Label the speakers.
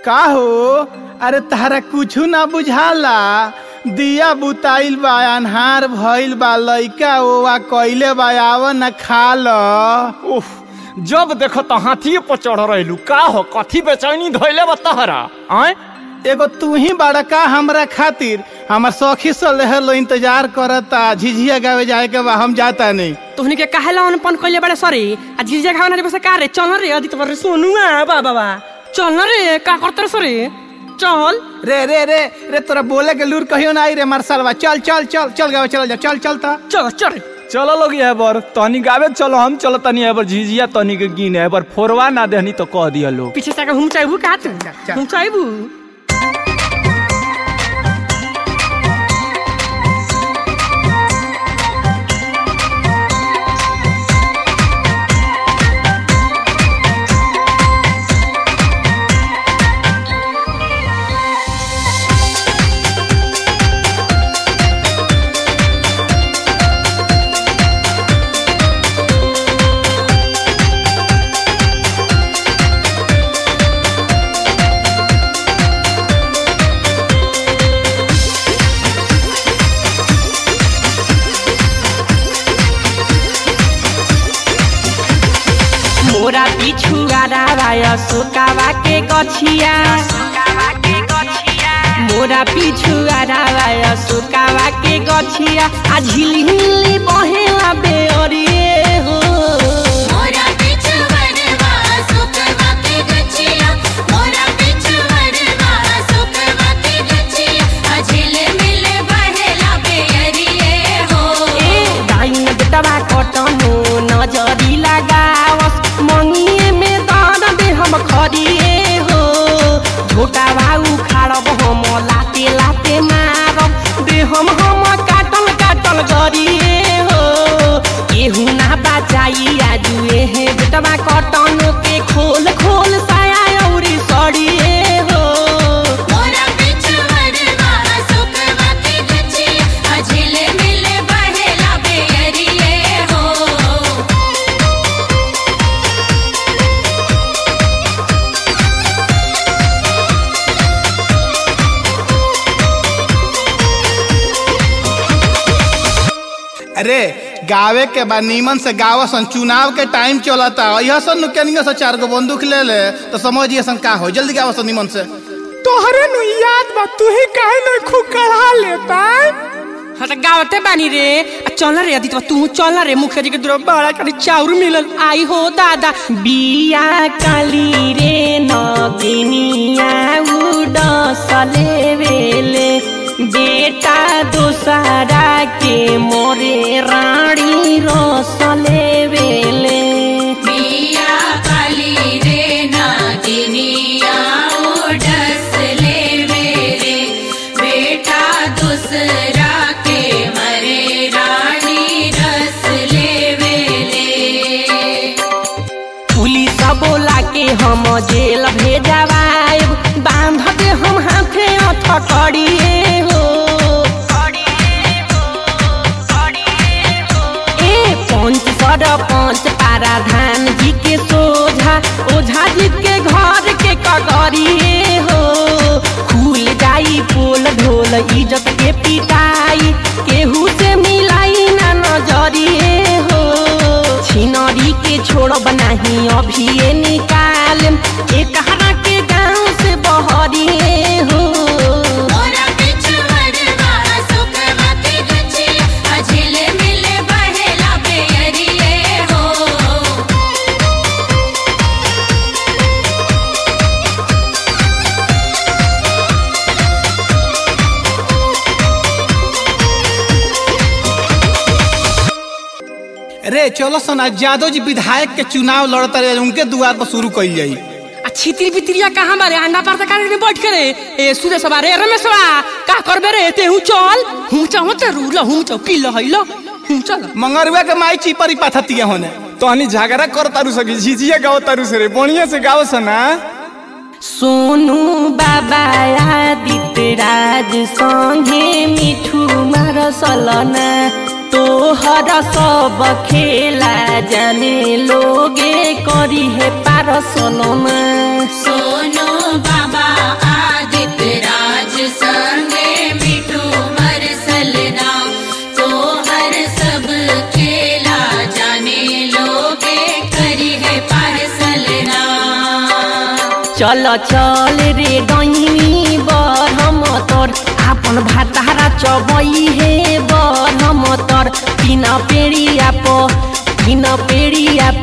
Speaker 1: का हो अरे तारा कुछ ना बुझाला दिया बुताइल बा अन्हार भइल बा लइका ओवा कइले बा आव न खा ल
Speaker 2: उफ जब देखो तो हाथी पर चढ़ रहलू का हो कथी बेचैनी धोइले बा तहरा आय
Speaker 1: एगो तू ही बड़का हमरा खातिर हमर सखी से लहर इंतजार करता झिझिया गावे जाए के बा हम जाता नहीं
Speaker 3: तोहनी के काहेला अनपन कइले बड़े सरी आ झिझिया खाना रे बस का रे चल रे अदित पर सोनुआ बा बाबा चल ना रे का करते सरी चल
Speaker 1: रे रे रे रे तोरा बोले के लूर कहियो ना आई रे मार्शलवा चल चल चल चल गावे चल जा चल चल ता
Speaker 3: चल चल
Speaker 2: चलो लोग ये बार तनी गावे चलो हम चलो तनी ये बार झिझिया तनी के गिने ये बार फोरवा ना देहनी तो कह दिया लोग
Speaker 3: पीछे से हम चाहबू का तू
Speaker 1: चल।
Speaker 3: हम चाहबू मोरा पिछु गारावाया सुकावा के गछिया मोरा पिछु गारावाया सुकावा के गछिया आ झिली हिली बहेला बेअरिए हो
Speaker 4: मोरा पिछवरवा सुखवा के गछिया मोरा पिछवरवा सुखवा के गछिया अझिल मिल बहेला बेअरिए हो
Speaker 3: ए दाइन बेटवा कटनो नजरी लगावस मंगिए में दान दे हम खरिए हो झोटा बाऊ खाड़ब हम लाते लाते मारब दे हम हम काटल काटल गरिए हो केहू ना बचाई आजुए हे बेटवा कटनो के खोल खोल साया औरी सड़िए हो
Speaker 4: मोरा पिछवरवा सुखवा के गछिया अझिल मिल बहेला बेअरिए हो
Speaker 1: अरे गावे के बा नीमन से गावसन चुनाव के टाइम चलता यह सन नुकेनिया से चार गो बंदूक ले ले तो समझिए सन का हो जल्दी गावसन नीमन से
Speaker 2: तोहरे नु याद बा तू ही काहे न खुकड़ा लेता
Speaker 3: हाँ तो गावते बानी रे आ चल रे अदित तू चल रे मुखिया जी के दूर बड़ा करी चाउर मिलल आई हो दादा बिया काली रे नगिनिया उडसले वेले बेटा दोसरा के मोरे रानी रसले वेले
Speaker 4: पिया काली रे नागिनिया उडस ले मेरे बेटा दूसरा के मरे रानी रस ले वेले
Speaker 3: पुलिस बोला के हम जेल भेजवाएब बांध दे हम हाथे अथकड़िए हो ए पंच सरपंच पाराधान जी के सोझा ओझा जी के घर के कगरिए हो खुल जाई पोल ढोल इज्जत के पिटाई केहू से मिलाई ना नजरिए हो छिनरी के छोड़ब नाही अभी ये निकाल एक हरा के गांव से बहरिए हो
Speaker 4: मोरा पिछवरवा सुखवा के गछिया अझिल मिल बहेला बेअरिए हो
Speaker 1: रे चलो सन आज यादव जी विधायक के चुनाव लड़ता रहे उनके दुआर पर शुरू कई जाई
Speaker 3: आ छित्री बित्रिया कहाँ बारे अंडा पार तक में बैठ के रे ए सुरे सवा रे रमेशवा का करबे रे ते हूँ चल हूँ चाहो ते रूल हूँ चाहो पी लो हई लो हूँ चल
Speaker 1: मंगरुआ के माई चिपरी पाथती होने
Speaker 2: तहनी झगड़ा कर तारू सकी झिझिया गाव तारू से रे बढ़िया से गाव सना
Speaker 3: सोनू बाबा आदित्य राज संगे मिठू मार सलना तोहर सब खेला जाने लोगे करी है पार सोनमा
Speaker 4: सोनो बाबा
Speaker 3: चल चल रे डैनी बरम तर आपन भातारा चबई हे बरम तर तीन पेड़िया प तीन पेड़िया